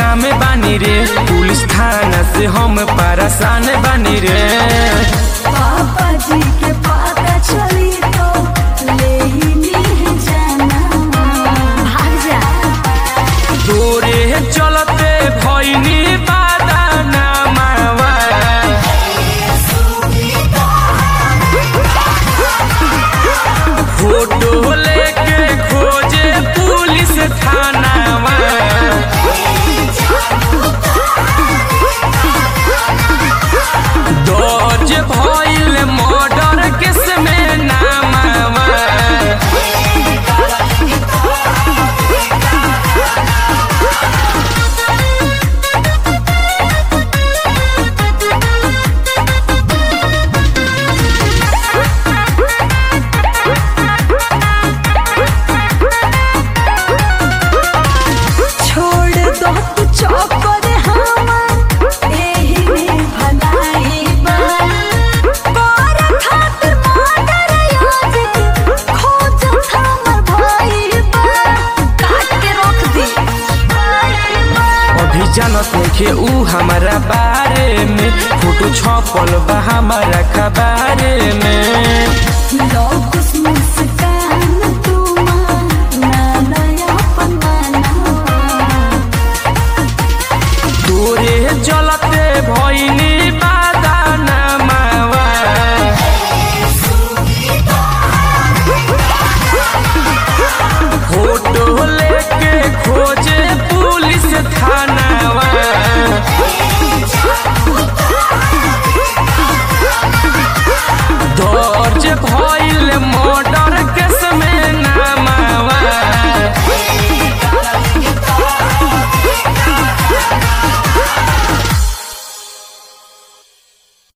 में बानी रे पुलिस थाना से हम परेशान बानी रे पापा जी के पता चली तो ले ही ली जाना भाग जा तोरे चलते भैनी बादा नामावा फोटो लेके खोजे पुलिस थानावा दर्ज भइल मर्डर केस में नामावा छोड़ दो तू चौकर हमर एही में भलाई बा कर खातिर मर्डर याद खोज हमर भाई बा काट के रख दी भाई बा अभी जानत नइखे ऊ हमारा बारे में फोटो छपल बा हमारा खबारे में